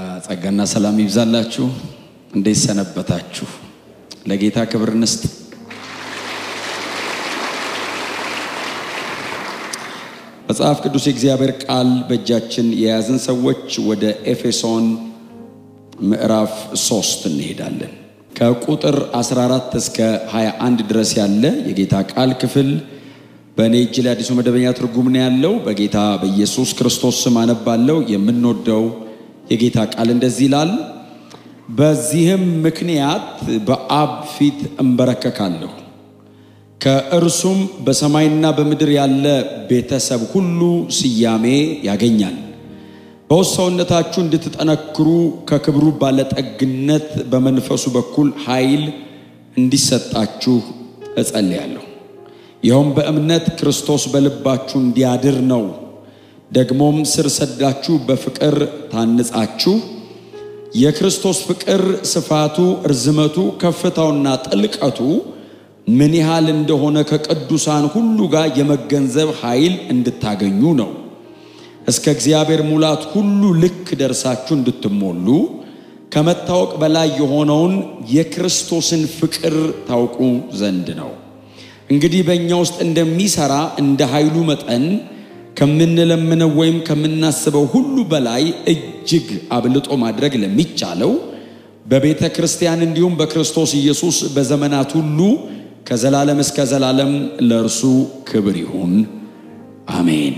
ጸጋና ሰላም ይብዛላችሁ። እንዴት ሰነበታችሁ? ለጌታ ክብር እንስጥ። መጽሐፍ ቅዱስ የእግዚአብሔር ቃል በእጃችን የያዝን ሰዎች ወደ ኤፌሶን ምዕራፍ ሶስት እንሄዳለን። ከቁጥር 14 እስከ 21 ድረስ ያለ የጌታ ቃል ክፍል በእኔ እጅ ላይ አዲሱ መደበኛ ትርጉም ነው ያለው። በጌታ በኢየሱስ ክርስቶስ ስም አነባለሁ። የምንወደው የጌታ ቃል እንደዚህ ይላል። በዚህም ምክንያት በአብ ፊት እንበረከካለሁ፣ ከእርሱም በሰማይና በምድር ያለ ቤተሰብ ሁሉ ስያሜ ያገኛል። በውስጥ ሰውነታችሁ እንድትጠነክሩ ከክብሩ ባለጠግነት በመንፈሱ በኩል ኃይል እንዲሰጣችሁ እጸልያለሁ። ይኸውም በእምነት ክርስቶስ በልባችሁ እንዲያድር ነው። ደግሞም ስር ሰዳችሁ በፍቅር ታንጻችሁ የክርስቶስ ፍቅር ስፋቱ፣ እርዝመቱ፣ ከፍታውና ጥልቀቱ ምን ያህል እንደሆነ ከቅዱሳን ሁሉ ጋር የመገንዘብ ኃይል እንድታገኙ ነው። እስከ እግዚአብሔር ሙላት ሁሉ ልክ ደርሳችሁ እንድትሞሉ ከመታወቅ በላይ የሆነውን የክርስቶስን ፍቅር ታውቁ ዘንድ ነው። እንግዲህ በእኛ ውስጥ እንደሚሰራ እንደ ኃይሉ መጠን ከምንለምነው ወይም ከምናስበው ሁሉ በላይ እጅግ አብልጦ ማድረግ ለሚቻለው በቤተ ክርስቲያን እንዲሁም በክርስቶስ ኢየሱስ በዘመናት ሁሉ ከዘላለም እስከ ዘላለም ለእርሱ ክብር ይሁን፣ አሜን።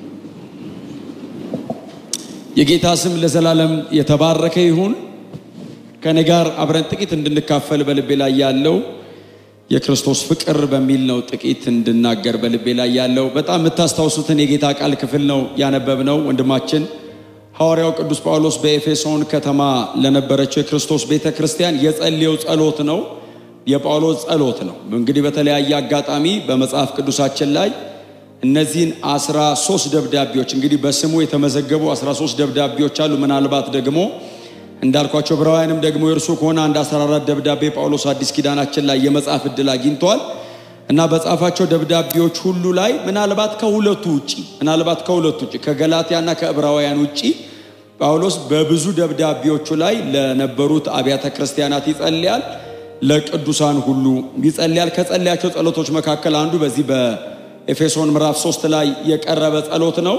የጌታ ስም ለዘላለም የተባረከ ይሁን። ከኔ ጋር አብረን ጥቂት እንድንካፈል በልቤ ላይ ያለው የክርስቶስ ፍቅር በሚል ነው። ጥቂት እንድናገር በልቤ ላይ ያለው በጣም የምታስታውሱትን የጌታ ቃል ክፍል ነው ያነበብነው። ወንድማችን ሐዋርያው ቅዱስ ጳውሎስ በኤፌሶን ከተማ ለነበረችው የክርስቶስ ቤተ ክርስቲያን የጸለየው ጸሎት ነው። የጳውሎስ ጸሎት ነው። እንግዲህ በተለያየ አጋጣሚ በመጽሐፍ ቅዱሳችን ላይ እነዚህን አስራ ሶስት ደብዳቤዎች እንግዲህ በስሙ የተመዘገቡ አስራ ሶስት ደብዳቤዎች አሉ። ምናልባት ደግሞ እንዳልኳቸው ዕብራውያንም ደግሞ የእርሱ ከሆነ አንድ 14 ደብዳቤ ጳውሎስ አዲስ ኪዳናችን ላይ የመጻፍ እድል አግኝተዋል እና በጻፋቸው ደብዳቤዎች ሁሉ ላይ ምናልባት ከሁለቱ ውጪ ምናልባት ከሁለቱ ውጪ ከገላትያና ከዕብራውያን ውጪ ጳውሎስ በብዙ ደብዳቤዎቹ ላይ ለነበሩት አብያተ ክርስቲያናት ይጸልያል፣ ለቅዱሳን ሁሉ ይጸልያል። ከጸለያቸው ጸሎቶች መካከል አንዱ በዚህ በኤፌሶን ምዕራፍ 3 ላይ የቀረበ ጸሎት ነው።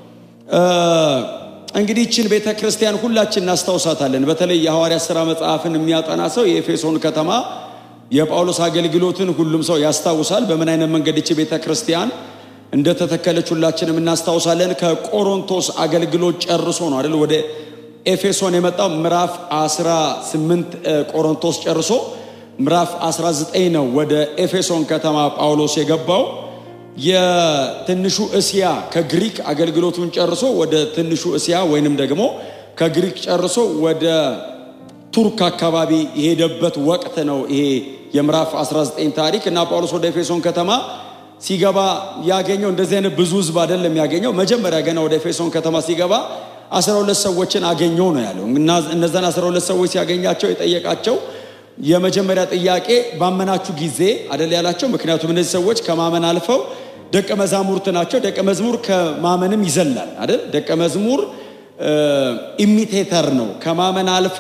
እንግዲህ ይችን ቤተ ክርስቲያን ሁላችን እናስታውሳታለን። በተለይ የሐዋርያ ሥራ መጽሐፍን የሚያጠና ሰው የኤፌሶን ከተማ የጳውሎስ አገልግሎትን ሁሉም ሰው ያስታውሳል። በምን አይነት መንገድ ይቺ ቤተ ክርስቲያን እንደተተከለች ሁላችንም እናስታውሳለን። ከቆሮንቶስ አገልግሎት ጨርሶ ነው አይደል ወደ ኤፌሶን የመጣው። ምዕራፍ 18 ቆሮንቶስ ጨርሶ ምዕራፍ 19 ነው ወደ ኤፌሶን ከተማ ጳውሎስ የገባው። የትንሹ እስያ ከግሪክ አገልግሎቱን ጨርሶ ወደ ትንሹ እስያ ወይንም ደግሞ ከግሪክ ጨርሶ ወደ ቱርክ አካባቢ የሄደበት ወቅት ነው ይሄ የምዕራፍ 19 ታሪክ እና ጳውሎስ ወደ ኤፌሶን ከተማ ሲገባ ያገኘው እንደዚህ አይነት ብዙ ሕዝብ አይደለም ያገኘው። መጀመሪያ ገና ወደ ኤፌሶን ከተማ ሲገባ 12 ሰዎችን አገኘው ነው ያለው። እነዛን 12 ሰዎች ሲያገኛቸው የጠየቃቸው የመጀመሪያ ጥያቄ ባመናችሁ ጊዜ አደል ያላቸው። ምክንያቱም እነዚህ ሰዎች ከማመን አልፈው ደቀ መዛሙርት ናቸው። ደቀ መዝሙር ከማመንም ይዘላል አይደል? ደቀ መዝሙር ኢሚቴተር ነው። ከማመን አልፎ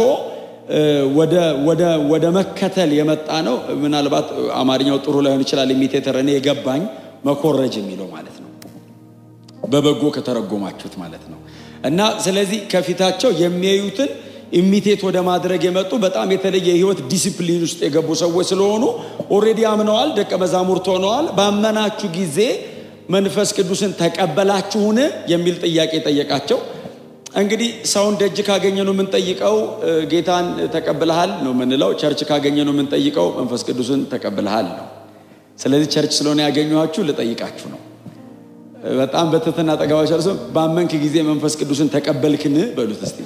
ወደ መከተል የመጣ ነው። ምናልባት አማርኛው ጥሩ ላይሆን ይችላል። ኢሚቴተር እኔ የገባኝ መኮረጅ የሚለው ማለት ነው፣ በበጎ ከተረጎማችሁት ማለት ነው። እና ስለዚህ ከፊታቸው የሚያዩትን ኢሚቴት ወደ ማድረግ የመጡ በጣም የተለየ የህይወት ዲሲፕሊን ውስጥ የገቡ ሰዎች ስለሆኑ ኦሬዲ አምነዋል፣ ደቀ መዛሙርት ሆነዋል። ባመናችሁ ጊዜ መንፈስ ቅዱስን ተቀበላችሁን የሚል ጥያቄ ጠየቃቸው። እንግዲህ ሰውን ደጅ ካገኘ ነው የምንጠይቀው ጌታን ተቀብልሃል ነው የምንለው። ቸርች ካገኘ ነው የምንጠይቀው መንፈስ ቅዱስን ተቀብልሃል ነው። ስለዚህ ቸርች ስለሆነ ያገኘኋችሁ ልጠይቃችሁ ነው። በጣም በትህትና ጠገባቸው እርሱ ባመንክ ጊዜ መንፈስ ቅዱስን ተቀበልክን በሉት እስቲ።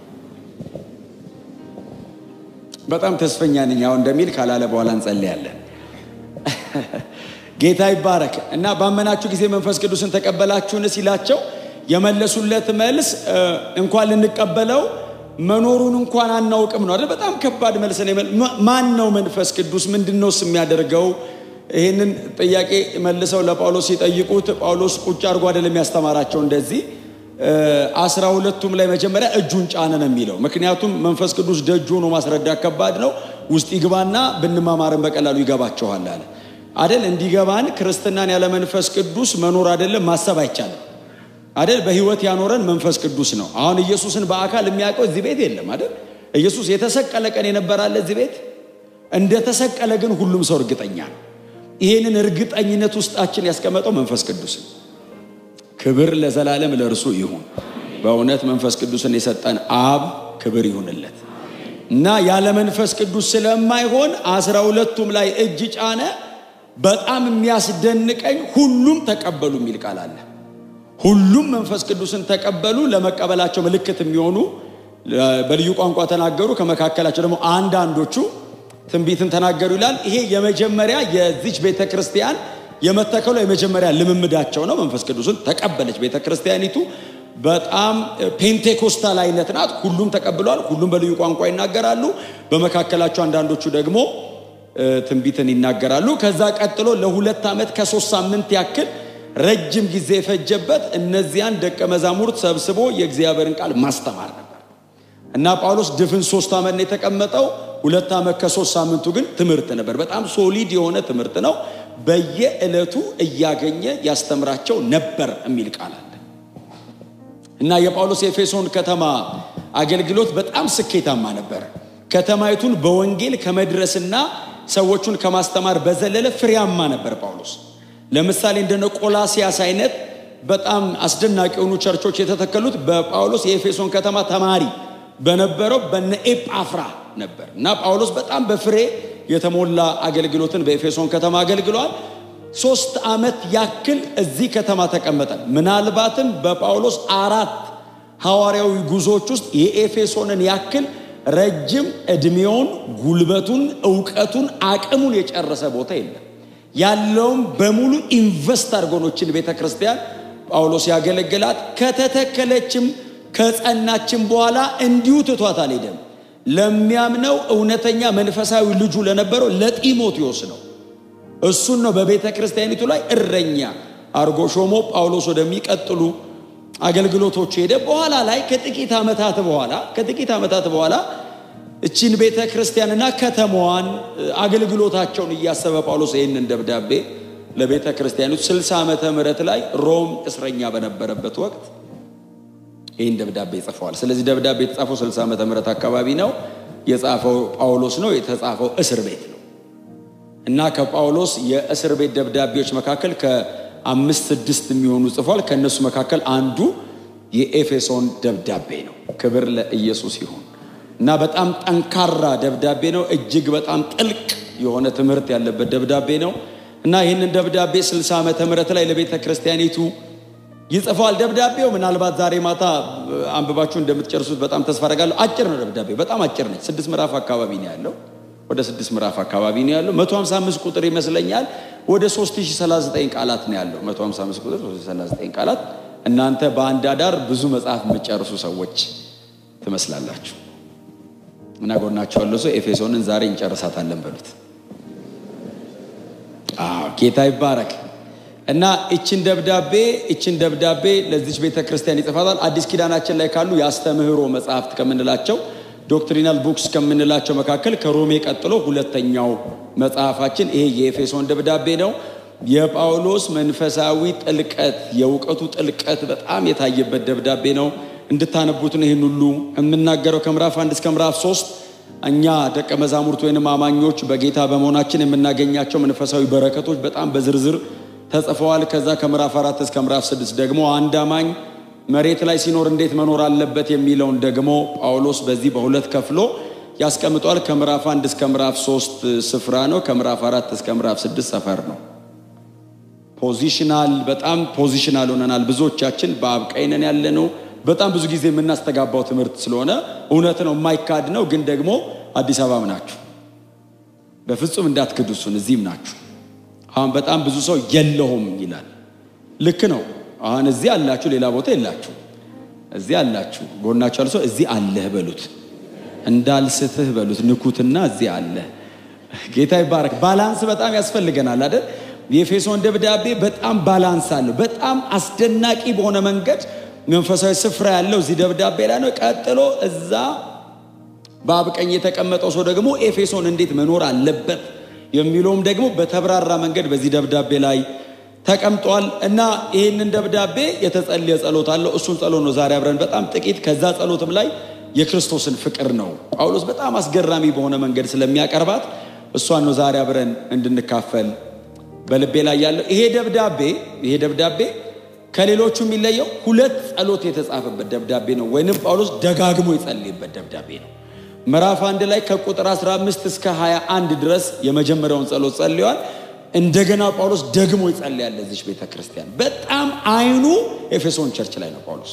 በጣም ተስፈኛ ነኝ ያው እንደሚል ካላለ በኋላ እንጸልያለን። ጌታ ይባረክ እና ባመናችሁ ጊዜ መንፈስ ቅዱስን ተቀበላችሁን ሲላቸው የመለሱለት መልስ እንኳን ልንቀበለው መኖሩን እንኳን አናውቅም ነው አይደል? በጣም ከባድ መልስ ነው። ማን ነው መንፈስ ቅዱስ? ምንድን ነውስ የሚያደርገው? ይህንን ጥያቄ መልሰው ለጳውሎስ ሲጠይቁት ጳውሎስ ቁጭ አድርጎ አይደለም ያስተማራቸው እንደዚህ አስራ ሁለቱም ላይ መጀመሪያ እጁን ጫነ ነው የሚለው። ምክንያቱም መንፈስ ቅዱስ ደጅ ሆኖ ማስረዳት ከባድ ነው። ውስጥ ይግባና ብንማማርን በቀላሉ ይገባቸዋል አለ አደል። እንዲገባን ክርስትናን ያለ መንፈስ ቅዱስ መኖር አይደለም ማሰብ አይቻልም አደል። በህይወት ያኖረን መንፈስ ቅዱስ ነው። አሁን ኢየሱስን በአካል የሚያውቀው እዚህ ቤት የለም አደል። ኢየሱስ የተሰቀለ ቀን የነበራለ እዚህ ቤት እንደተሰቀለ ግን ሁሉም ሰው እርግጠኛ ነው። ይህንን እርግጠኝነት ውስጣችን ያስቀመጠው መንፈስ ቅዱስ ነው። ክብር ለዘላለም ለእርሱ ይሁን። በእውነት መንፈስ ቅዱስን የሰጠን አብ ክብር ይሁንለት እና ያለ መንፈስ ቅዱስ ስለማይሆን አስራ ሁለቱም ላይ እጅ ጫነ። በጣም የሚያስደንቀኝ ሁሉም ተቀበሉ የሚል ቃል አለ። ሁሉም መንፈስ ቅዱስን ተቀበሉ። ለመቀበላቸው ምልክት የሚሆኑ በልዩ ቋንቋ ተናገሩ። ከመካከላቸው ደግሞ አንዳንዶቹ ትንቢትን ተናገሩ ይላል። ይሄ የመጀመሪያ የዚች ቤተ ክርስቲያን የመተከሉ የመጀመሪያ ልምምዳቸው ነው። መንፈስ ቅዱስን ተቀበለች ቤተ ክርስቲያኒቱ። በጣም ፔንቴኮስታል አይነት ናት። ሁሉም ተቀብለዋል። ሁሉም በልዩ ቋንቋ ይናገራሉ። በመካከላቸው አንዳንዶቹ ደግሞ ትንቢትን ይናገራሉ። ከዛ ቀጥሎ ለሁለት ዓመት ከሶስት ሳምንት ያክል ረጅም ጊዜ የፈጀበት እነዚያን ደቀ መዛሙርት ሰብስቦ የእግዚአብሔርን ቃል ማስተማር ነበር እና ጳውሎስ ድፍን ሶስት ዓመት ነው የተቀመጠው። ሁለት ዓመት ከሶስት ሳምንቱ ግን ትምህርት ነበር። በጣም ሶሊድ የሆነ ትምህርት ነው። በየዕለቱ እያገኘ ያስተምራቸው ነበር የሚል ቃል አለ እና የጳውሎስ የኤፌሶን ከተማ አገልግሎት በጣም ስኬታማ ነበር። ከተማይቱን በወንጌል ከመድረስና ሰዎቹን ከማስተማር በዘለለ ፍሬያማ ነበር ጳውሎስ። ለምሳሌ እንደነ ቆላሲያስ አይነት በጣም አስደናቂ የሆኑ ቸርቾች የተተከሉት በጳውሎስ የኤፌሶን ከተማ ተማሪ በነበረው በነ ኤጳፍራ ነበር እና ጳውሎስ በጣም በፍሬ የተሞላ አገልግሎትን በኤፌሶን ከተማ አገልግሏል። ሶስት ዓመት ያክል እዚህ ከተማ ተቀመጠ። ምናልባትም በጳውሎስ አራት ሐዋርያዊ ጉዞዎች ውስጥ የኤፌሶንን ያክል ረጅም ዕድሜውን፣ ጉልበቱን፣ እውቀቱን፣ አቅሙን የጨረሰ ቦታ የለም። ያለውም በሙሉ ኢንቨስት አድርጎኖችን ቤተ ክርስቲያን ጳውሎስ ያገለግላት ከተተከለችም ከጸናችም በኋላ እንዲሁ ትቷት አልሄደም። ለሚያምነው እውነተኛ መንፈሳዊ ልጁ ለነበረው ለጢሞቴዎስ ነው። እሱን ነው በቤተ ክርስቲያኒቱ ላይ እረኛ አርጎ ሾሞ ጳውሎስ ወደሚቀጥሉ አገልግሎቶች ሄደ። በኋላ ላይ ከጥቂት ዓመታት በኋላ ከጥቂት ዓመታት በኋላ እቺን ቤተ ክርስቲያንና ከተማዋን አገልግሎታቸውን እያሰበ ጳውሎስ ይህንን ደብዳቤ ለቤተ ክርስቲያኒቱ 60 ዓመተ ምህረት ላይ ሮም እስረኛ በነበረበት ወቅት ይህን ደብዳቤ ጽፈዋል። ስለዚህ ደብዳቤ የተጻፈው 60 ዓመተ ምህረት አካባቢ ነው። የጻፈው ጳውሎስ ነው። የተጻፈው እስር ቤት ነው እና ከጳውሎስ የእስር ቤት ደብዳቤዎች መካከል ከአምስት ስድስት የሚሆኑ ጽፏል። ከእነሱ መካከል አንዱ የኤፌሶን ደብዳቤ ነው። ክብር ለኢየሱስ ይሁን እና በጣም ጠንካራ ደብዳቤ ነው። እጅግ በጣም ጥልቅ የሆነ ትምህርት ያለበት ደብዳቤ ነው እና ይህንን ደብዳቤ 60 ዓመተ ምህረት ላይ ለቤተ ክርስቲያኒቱ ይጽፈዋል። ደብዳቤው ምናልባት ዛሬ ማታ አንብባችሁ እንደምትጨርሱት በጣም ተስፋ አደርጋለሁ። አጭር ነው ደብዳቤው፣ በጣም አጭር ነች። ስድስት ምዕራፍ አካባቢ ነው ያለው። ወደ ስድስት ምዕራፍ አካባቢ ነው ያለው። 155 ቁጥር ይመስለኛል። ወደ 3039 ቃላት ነው ያለው። 155 ቁጥር 3039 ቃላት። እናንተ በአንድ አዳር ብዙ መጽሐፍ የምትጨርሱ ሰዎች ትመስላላችሁ። እና ጎናቸው ያለው ሰው ኤፌሶንን ዛሬ እንጨርሳታለን በሉት። አዎ ጌታ ይባረክ። እና እችን ደብዳቤ እችን ደብዳቤ ለዚች ቤተ ክርስቲያን ይጽፋታል። አዲስ ኪዳናችን ላይ ካሉ የአስተምህሮ መጽሐፍት ከምንላቸው ዶክትሪናል ቡክስ ከምንላቸው መካከል ከሮሜ ቀጥሎ ሁለተኛው መጽሐፋችን ይሄ የኤፌሶን ደብዳቤ ነው። የጳውሎስ መንፈሳዊ ጥልቀት የእውቀቱ ጥልቀት በጣም የታየበት ደብዳቤ ነው። እንድታነቡት ነው ይህን ሁሉ የምናገረው። ከምዕራፍ አንድ እስከ ምዕራፍ ሶስት እኛ ደቀ መዛሙርት ወይንም አማኞች በጌታ በመሆናችን የምናገኛቸው መንፈሳዊ በረከቶች በጣም በዝርዝር ተጽፈዋል። ከዛ ከምዕራፍ አራት እስከ ምዕራፍ ስድስት ደግሞ አንድ አማኝ መሬት ላይ ሲኖር እንዴት መኖር አለበት የሚለውን ደግሞ ጳውሎስ በዚህ በሁለት ከፍሎ ያስቀምጧል። ከምዕራፍ አንድ እስከ ምዕራፍ ሶስት ስፍራ ነው። ከምዕራፍ አራት እስከ ምዕራፍ ስድስት ሰፈር ነው። ፖዚሽናል በጣም ፖዚሽናል ሆነናል። ብዙዎቻችን በአብ ቀኝ ነን ያለ ነው። በጣም ብዙ ጊዜ የምናስተጋባው ትምህርት ስለሆነ እውነት ነው፣ የማይካድ ነው። ግን ደግሞ አዲስ አበባም ናችሁ፣ በፍጹም እንዳትክዱ እሱን። እዚህም ናችሁ። አሁን በጣም ብዙ ሰው የለሁም ይላል። ልክ ነው። አሁን እዚህ አላችሁ፣ ሌላ ቦታ የላችሁ። እዚህ አላችሁ። ጎናችሁ ያሉ ሰው እዚህ አለህ በሉት፣ እንዳልስትህ በሉት፣ ንኩትና እዚህ አለህ። ጌታ ይባረክ። ባላንስ በጣም ያስፈልገናል አይደል? የኤፌሶን ደብዳቤ በጣም ባላንስ አለው። በጣም አስደናቂ በሆነ መንገድ መንፈሳዊ ስፍራ ያለው እዚህ ደብዳቤ ላይ ነው። ቀጥሎ እዛ በአብ ቀኝ የተቀመጠው ሰው ደግሞ ኤፌሶን እንዴት መኖር አለበት የሚለውም ደግሞ በተብራራ መንገድ በዚህ ደብዳቤ ላይ ተቀምጧል እና ይህንን ደብዳቤ የተጸለየ ጸሎት አለው። እሱን ጸሎት ነው ዛሬ አብረን በጣም ጥቂት ከዛ ጸሎትም ላይ የክርስቶስን ፍቅር ነው ጳውሎስ በጣም አስገራሚ በሆነ መንገድ ስለሚያቀርባት እሷን ነው ዛሬ አብረን እንድንካፈል በልቤ ላይ ያለው ይሄ ደብዳቤ ይሄ ደብዳቤ ከሌሎቹ የሚለየው ሁለት ጸሎት የተጻፈበት ደብዳቤ ነው፣ ወይንም ጳውሎስ ደጋግሞ የጸለየበት ደብዳቤ ነው። ምዕራፍ አንድ ላይ ከቁጥር 15 እስከ 21 ድረስ የመጀመሪያውን ጸሎት ጸልየዋል። እንደገና ጳውሎስ ደግሞ ይጸልያል ለዚች ቤተ ክርስቲያን። በጣም አይኑ ኤፌሶን ቸርች ላይ ነው ጳውሎስ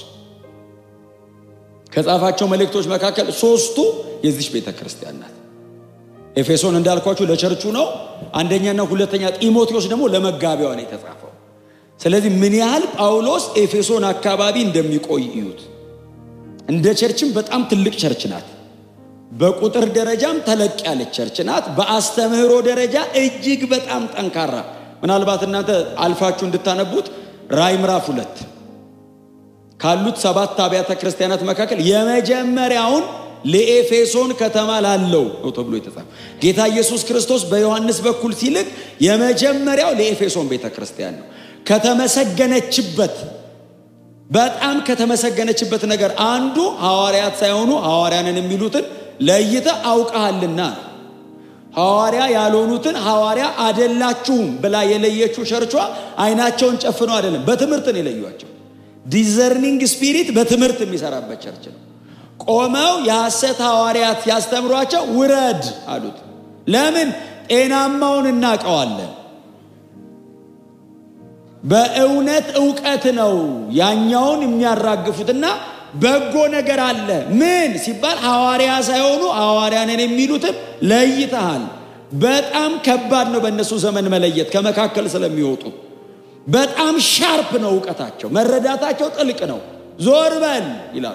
ከጻፋቸው መልእክቶች መካከል ሶስቱ የዚች ቤተ ክርስቲያን ናት። ኤፌሶን እንዳልኳችሁ ለቸርቹ ነው። አንደኛና ሁለተኛ ጢሞቴዎስ ደግሞ ለመጋቢያዋ ነው የተጻፈው። ስለዚህ ምን ያህል ጳውሎስ ኤፌሶን አካባቢ እንደሚቆይ እዩት። እንደ ቸርችም በጣም ትልቅ ቸርች ናት። በቁጥር ደረጃም ተለቅ ያለች ቸርች ናት። በአስተምህሮ ደረጃ እጅግ በጣም ጠንካራ። ምናልባት እናንተ አልፋችሁ እንድታነቡት ራይ ምዕራፍ ሁለት ካሉት ሰባት አብያተ ክርስቲያናት መካከል የመጀመሪያውን ለኤፌሶን ከተማ ላለው ነው ተብሎ የተጻፈ ጌታ ኢየሱስ ክርስቶስ በዮሐንስ በኩል ሲልክ የመጀመሪያው ለኤፌሶን ቤተ ክርስቲያን ነው። ከተመሰገነችበት በጣም ከተመሰገነችበት ነገር አንዱ ሐዋርያት ሳይሆኑ ሐዋርያንን የሚሉትን ለይተ አውቀሃልና ነው። ሐዋርያ ያልሆኑትን ሐዋርያ አደላችሁም ብላ የለየችው ቸርቿ አይናቸውን ጨፍነው አይደለም፣ በትምህርት ነው የለዩቸው። ዲዘርኒንግ ስፒሪት በትምህርት የሚሰራበት ቸርች ነው። ቆመው የሐሰት ሐዋርያት ያስተምሯቸው ውረድ አሉት። ለምን? ጤናማውን እናውቀዋለን። በእውነት እውቀት ነው ያኛውን የሚያራግፉትና በጎ ነገር አለ። ምን ሲባል ሐዋርያ ሳይሆኑ ሐዋርያንን የሚሉትም ለይተሃል። በጣም ከባድ ነው በእነሱ ዘመን መለየት ከመካከል ስለሚወጡ በጣም ሻርፕ ነው እውቀታቸው፣ መረዳታቸው ጥልቅ ነው። ዞር በል ይላሉ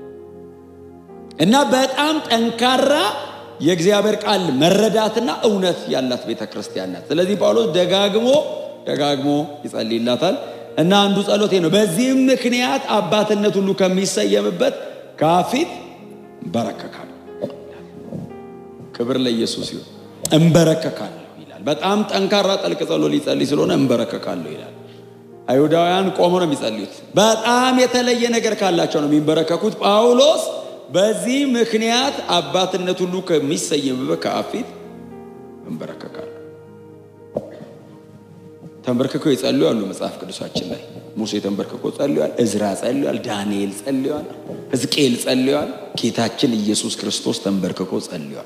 እና በጣም ጠንካራ የእግዚአብሔር ቃል መረዳትና እውነት ያላት ቤተ ክርስቲያን ናት። ስለዚህ ጳውሎስ ደጋግሞ ደጋግሞ ይጸልይላታል እና አንዱ ጸሎቴ ነው። በዚህም ምክንያት አባትነት ሁሉ ከሚሰየምበት ከፊት እንበረከካለሁ። ክብር ለኢየሱስ ይሁን። እንበረከካለሁ ይላል። በጣም ጠንካራ ጠልቅ ጸሎት ሊጸልይ ስለሆነ እንበረከካለሁ ይላል። አይሁዳውያን ቆሞ ነው የሚጸልዩት። በጣም የተለየ ነገር ካላቸው ነው የሚንበረከኩት። ጳውሎስ በዚህ ምክንያት አባትነት ሁሉ ከሚሰየምበት ከአብ ፊት እንበረከካለሁ። ተንበርክከው የጸልዩ አሉ መጽሐፍ ቅዱሳችን ላይ ሙሴ ተንበርክኮ ጸልዋል። እዝራ ጸልዋል። ዳንኤል ጸልዋል። ሕዝቅኤል ጸልዋል። ጌታችን ኢየሱስ ክርስቶስ ተንበርክኮ ጸልዋል።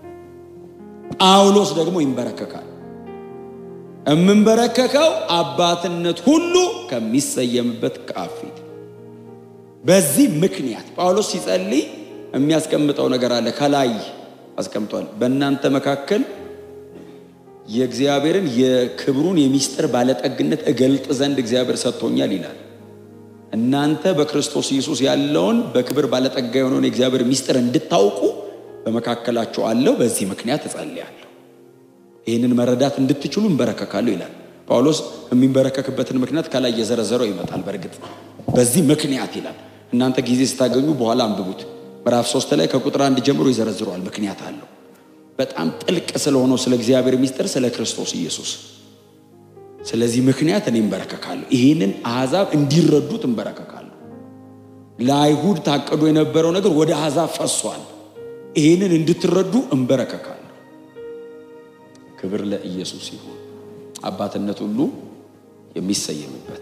ጳውሎስ ደግሞ ይንበረከካል። የምንበረከከው አባትነት ሁሉ ከሚሰየምበት ከአብ ፊት። በዚህ ምክንያት ጳውሎስ ሲጸልይ የሚያስቀምጠው ነገር አለ። ከላይ አስቀምጧል። በእናንተ መካከል የእግዚአብሔርን የክብሩን የሚስጥር ባለጠግነት እገልጥ ዘንድ እግዚአብሔር ሰጥቶኛል ይላል። እናንተ በክርስቶስ ኢየሱስ ያለውን በክብር ባለጠጋ የሆነውን የእግዚአብሔር ሚስጥር እንድታውቁ በመካከላቸው አለው። በዚህ ምክንያት እጸልያለሁ። ይህንን መረዳት እንድትችሉ እንበረከካለሁ ይላል ጳውሎስ። የሚንበረከክበትን ምክንያት ከላይ እየዘረዘረው ይመጣል። በእርግጥ በዚህ ምክንያት ይላል። እናንተ ጊዜ ስታገኙ በኋላ አንብቡት። ምዕራፍ ሶስት ላይ ከቁጥር አንድ ጀምሮ ይዘረዝረዋል። ምክንያት አለው። በጣም ጥልቅ ስለሆነው ስለ እግዚአብሔር ሚስጥር ስለ ክርስቶስ ኢየሱስ። ስለዚህ ምክንያት እኔ እንበረከካለሁ። ይህንን አሕዛብ እንዲረዱት እንበረከካለሁ። ለአይሁድ ታቅዶ የነበረው ነገር ወደ አሕዛብ ፈሷል። ይህንን እንድትረዱ እንበረከካለሁ። ክብር ለኢየሱስ ይሁን። አባትነት ሁሉ የሚሰየምበት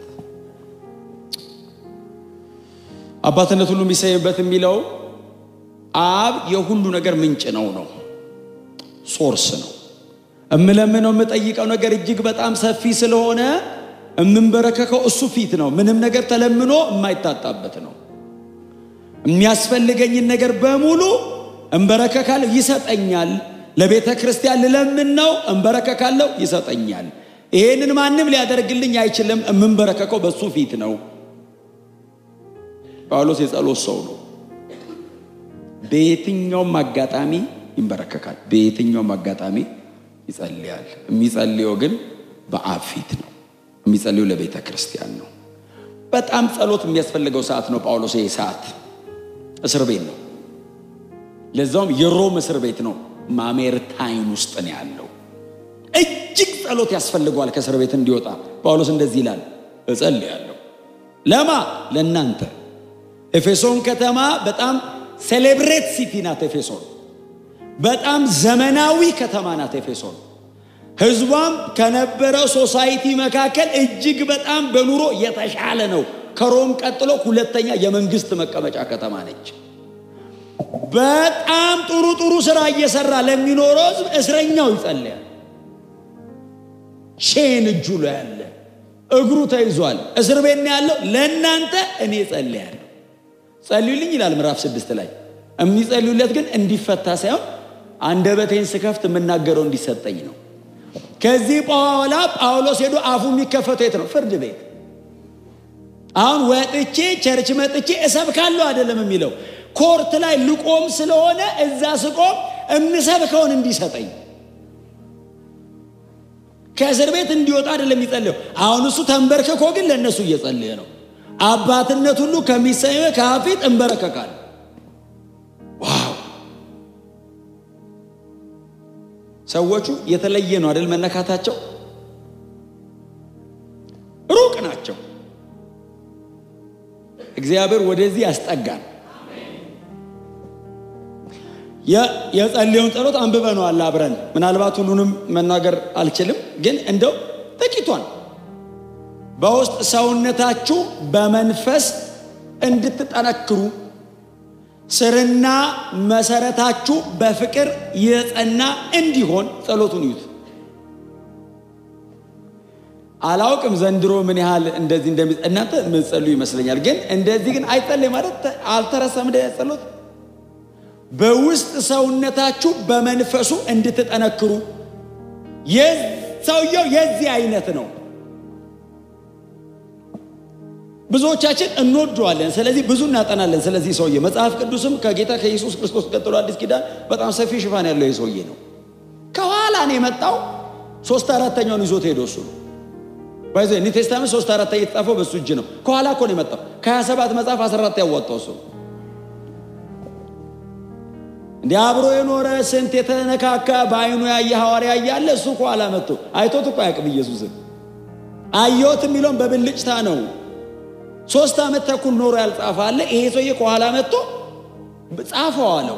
አባትነት ሁሉ የሚሰየምበት የሚለው አብ የሁሉ ነገር ምንጭ ነው ነው ሶርስ ነው። እምለምነው የምጠይቀው ነገር እጅግ በጣም ሰፊ ስለሆነ የምንበረከከው እሱ ፊት ነው። ምንም ነገር ተለምኖ የማይታጣበት ነው። የሚያስፈልገኝን ነገር በሙሉ እንበረከካለሁ፣ ይሰጠኛል። ለቤተ ክርስቲያን ልለምን ነው፣ እንበረከካለሁ፣ ይሰጠኛል። ይሄንን ማንም ሊያደርግልኝ አይችልም። የምንበረከከው በሱ ፊት ነው። ጳውሎስ የጸሎት ሰው ነው። በየትኛውም አጋጣሚ ይንበረከካል። በየትኛውም አጋጣሚ ይጸልያል። የሚጸልየው ግን በአብ ፊት ነው። የሚጸልየው ለቤተ ክርስቲያን ነው። በጣም ጸሎት የሚያስፈልገው ሰዓት ነው። ጳውሎስ ይህ ሰዓት እስር ቤት ነው። ለዛውም የሮም እስር ቤት ነው። ማሜርታይን ውስጥ ነው ያለው። እጅግ ጸሎት ያስፈልገዋል ከእስር ቤት እንዲወጣ። ጳውሎስ እንደዚህ ይላል፣ እጸልያለሁ። ለማ ለእናንተ። ኤፌሶን ከተማ በጣም ሴሌብሬት ሲቲ ናት። ኤፌሶን በጣም ዘመናዊ ከተማ ናት። ኤፌሶን ህዝቧም ከነበረው ሶሳይቲ መካከል እጅግ በጣም በኑሮ የተሻለ ነው። ከሮም ቀጥሎ ሁለተኛ የመንግስት መቀመጫ ከተማ ነች። በጣም ጥሩ ጥሩ ስራ እየሰራ ለሚኖረው ህዝብ እስረኛው ይጸልያል። ሼን እጁ ላይ ያለ እግሩ ተይዟል፣ እስር ቤት ነው ያለው። ለእናንተ እኔ ጸልያለሁ፣ ጸልዩልኝ ይላል ምዕራፍ ስድስት ላይ። የሚጸልዩለት ግን እንዲፈታ ሳይሆን አንደበቴን ስከፍት የምናገረው እንዲሰጠኝ ነው። ከዚህ በኋላ ጳውሎስ ሄዶ አፉ የሚከፈተው የት ነው? ፍርድ ቤት። አሁን ወጥቼ ቸርች መጥቼ እሰብካለሁ አይደለም የሚለው ኮርት ላይ ልቆም ስለሆነ እዛ ስቆም እምሰብከውን እንዲሰጠኝ ከእስር ቤት እንዲወጣ አይደለም የሚጸልየው። አሁን እሱ ተንበርክኮ ግን ለእነሱ እየጸለየ ነው። አባትነት ሁሉ ከሚሰኘው ከፊት እንበረከካል። ዋው! ሰዎቹ የተለየ ነው አይደል? መነካታቸው ሩቅ ናቸው። እግዚአብሔር ወደዚህ ያስጠጋል። የጸለየውን ጸሎት አንብበነዋል አብረን። ምናልባት ሁሉንም መናገር አልችልም፣ ግን እንደው ጥቂቷን በውስጥ ሰውነታችሁ በመንፈስ እንድትጠነክሩ ስርና መሰረታችሁ በፍቅር የጸና እንዲሆን ጸሎቱን ይዩት። አላውቅም ዘንድሮ ምን ያህል እንደዚህ እንደሚ እናንተ የምትጸልዩ ይመስለኛል፣ ግን እንደዚህ ግን አይጸለይ ማለት አልተረሳም። እንደ ጸሎት በውስጥ ሰውነታችሁ በመንፈሱ እንድትጠነክሩ ሰውየው የዚህ አይነት ነው። ብዙዎቻችን እንወደዋለን። ስለዚህ ብዙ እናጠናለን። ስለዚህ ሰውዬ መጽሐፍ ቅዱስም ከጌታ ከኢየሱስ ክርስቶስ ቀጥሎ አዲስ ኪዳን በጣም ሰፊ ሽፋን ያለው ይህ ሰውዬ ነው። ከኋላ ነው የመጣው። ሶስት አራተኛውን ይዞት ሄዶ እሱ ነው ባይዘ ኒው ቴስታመንት ሶስት አራተኛ የተጻፈው በእሱ እጅ ነው። ከኋላ እኮ ነው የመጣው። ከሀያ ሰባት መጽሐፍ አስራ አራት ያዋጣው እሱ ነው። እንዲህ አብሮ የኖረ ስንት የተነካካ በአይኑ ያየ ሐዋርያ እያለ እሱ ከኋላ መጥቶ አይቶት እኮ አያውቅም ኢየሱስን። አየሁት የሚለውን በብልጭታ ነው። ሶስት ዓመት ተኩል ኖሮ ያልጻፈ አለ። ይሄ ሰውዬ ከኋላ መጥቶ ጻፈው አለው።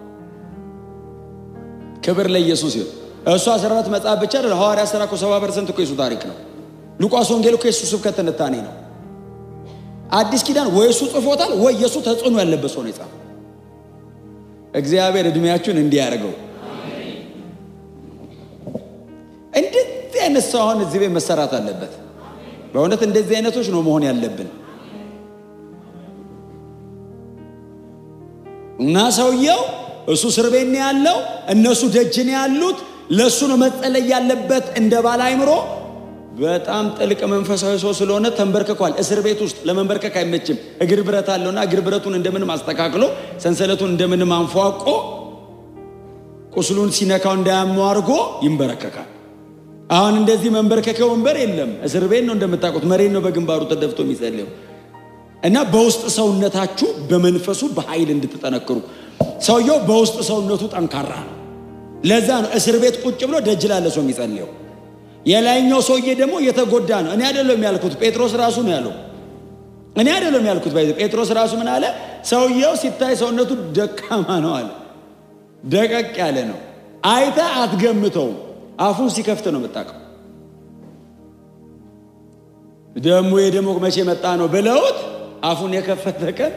ክብር ለኢየሱስ ይሁን። እሱ አስራ አራት መጽሐፍ ብቻ አይደል ሐዋርያ ሥራ እኮ ሰባ ፐርሰንት እኮ የሱ ታሪክ ነው። ሉቃስ ወንጌል እኮ የሱ ስብከት ትንታኔ ነው። አዲስ ኪዳን ወይ እሱ ጽፎታል ወይ የእሱ ተጽዕኖ ያለበት ሰው ነው የጻፈው። እግዚአብሔር እድሜያችሁን እንዲያደርገው። እንደዚህ አይነት ሰው አሁን እዚህ ቤት መሰራት አለበት። በእውነት እንደዚህ አይነቶች ነው መሆን ያለብን። እና ሰውየው እሱ እስር ቤት ነው ያለው፣ እነሱ ደጅ ነው ያሉት። ለእሱ ነው መጸለይ ያለበት እንደ ባለ አይምሮ በጣም ጥልቅ መንፈሳዊ ሰው ስለሆነ ተንበርክኳል። እስር ቤት ውስጥ ለመንበርከክ አይመችም። እግር ብረት አለውና እግር ብረቱን እንደምንም አስተካክሎ ሰንሰለቱን እንደምንም አንፏቆ ቁስሉን ሲነካው እንዳያመው አድርጎ ይንበረከካል። አሁን እንደዚህ መንበርከኪያ ወንበር የለም። እስር ቤት ነው እንደምታውቁት፣ መሬት ነው በግንባሩ ተደፍቶ የሚጸልየው እና በውስጥ ሰውነታችሁ በመንፈሱ በኃይል እንድትጠነክሩ። ሰውየው በውስጥ ሰውነቱ ጠንካራ ነው። ለዛ ነው እስር ቤት ቁጭ ብሎ ደጅ ላለ ሰው የሚጸልየው። የላይኛው ሰውዬ ደግሞ የተጎዳ ነው። እኔ አይደለም ያልኩት፣ ጴጥሮስ ራሱ ነው ያለው። እኔ አይደለም ያልኩት። ባይዘ ጴጥሮስ ራሱ ምን አለ? ሰውየው ሲታይ ሰውነቱ ደካማ ነው አለ። ደቀቅ ያለ ነው። አይተ አትገምተውም። አፉን ሲከፍት ነው የምታውቀው። ደግሞ የደሞ መቼ መጣ ነው ብለውት አፉን የከፈተ ቀን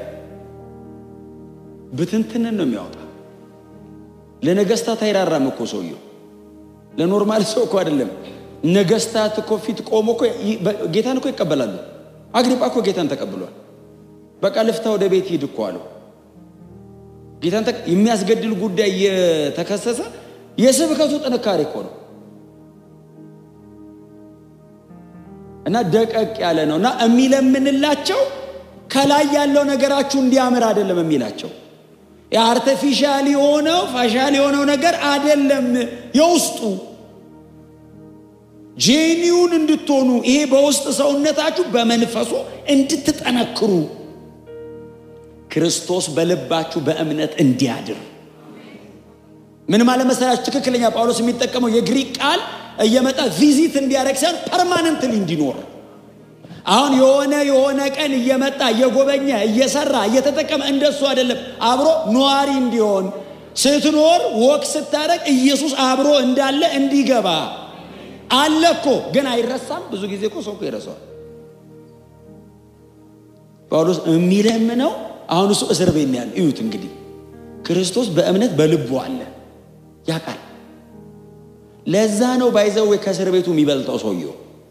ብትንትንን ነው የሚያወጣ። ለነገስታት አይራራም እኮ ሰውየው። ለኖርማል ሰው እኮ አይደለም። ነገስታት እኮ ፊት ቆሞ እኮ ጌታን እኮ ይቀበላሉ። አግሪጳ እኮ ጌታን ተቀብሏል። በቃ ልፍታ ወደ ቤት ሂድ እኮ አለው። ጌታን የሚያስገድል ጉዳይ እየተከሰሰ የስብከቱ ጥንካሬ እኮ ነው። እና ደቀቅ ያለ ነው እና የሚለምንላቸው ከላይ ያለው ነገራችሁ እንዲያምር አይደለም የሚላቸው የአርቲፊሻል የሆነው ፋሻል የሆነው ነገር አይደለም የውስጡ ጄኒውን እንድትሆኑ ይሄ በውስጥ ሰውነታችሁ በመንፈሱ እንድትጠነክሩ ክርስቶስ በልባችሁ በእምነት እንዲያድር ምን ማለት መሰላችሁ? ትክክለኛ ጳውሎስ የሚጠቀመው የግሪክ ቃል እየመጣ ቪዚት እንዲያደርግ ሳይሆን ፐርማነንትሊ እንዲኖር አሁን የሆነ የሆነ ቀን እየመጣ እየጎበኘ እየሰራ እየተጠቀመ እንደሱ አይደለም። አብሮ ነዋሪ እንዲሆን ስትኖር ወቅ ስታደርግ ኢየሱስ አብሮ እንዳለ እንዲገባ አለ እኮ ግን አይረሳም። ብዙ ጊዜ እኮ ሰው እኮ ይረሳዋል። ጳውሎስ የሚለምነው አሁን እሱ እስር ቤት ነው ያለ። እዩት እንግዲህ ክርስቶስ በእምነት በልቡ አለ ያውቃል። ለዛ ነው ባይዘዌ ከእስር ቤቱ የሚበልጠው ሰውየው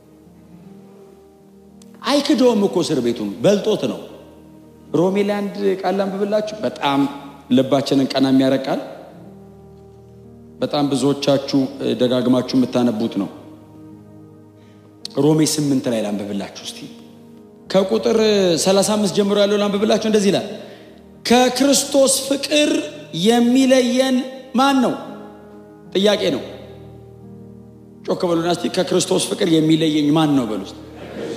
አይክደውም እኮ እስር ቤቱን በልጦት ነው። ሮሜ ላይ አንድ ቃል ላንብብላችሁ። በጣም ልባችንን ቀና የሚያረቃል። በጣም ብዙዎቻችሁ ደጋግማችሁ የምታነቡት ነው። ሮሜ ስምንት ላይ ላንብብላችሁ እስቲ ከቁጥር 35 ጀምሮ ያለው ላንብብላችሁ። እንደዚህ ይላል፣ ከክርስቶስ ፍቅር የሚለየን ማን ነው? ጥያቄ ነው። ጮክ በሉና እስቲ ከክርስቶስ ፍቅር የሚለየኝ ማን ነው በሉ ውስጥ